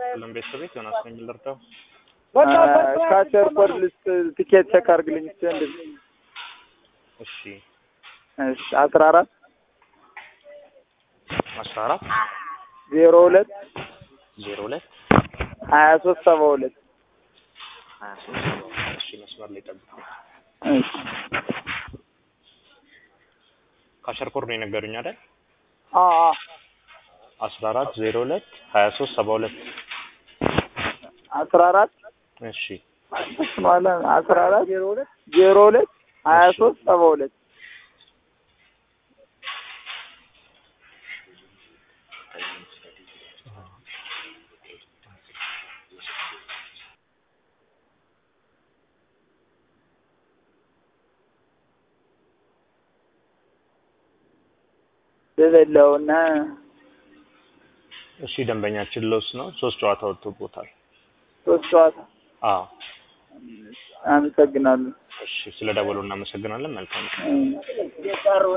ሁሉም ቤተሰቤት ዮናስ ነኝ ልርዳው። ካቸር ኮድ ልስጥ ቲኬት ቼክ አድርግልኝ እስኪ ወንድም። እሺ እሺ አስራ አራት አስራ አራት ዜሮ ሁለት ዜሮ ሁለት ሀያ ሶስት ሰባ ሁለት ሀያ ሶስት እሺ መስመር ላይ ጠብቁ። እሺ ካሸር ኮድ ነው የነገሩኝ አይደል? አ አ አስራ አራት ዜሮ ሁለት ሀያ ሶስት ሰባ ሁለት አስራ አራት እሺ ማለት አስራ አራት ዜሮ ሁለት ዜሮ ሁለት ሀያ ሶስት ሰባ ሁለት ልበለውና እሺ ደንበኛችን ሎስ ነው። ሶስት ጨዋታ ወጥቶቦታል። ሶስት ጨዋታ አዎ አመሰግናለሁ። እሺ ስለ ደወሉ እናመሰግናለን። መልካም እም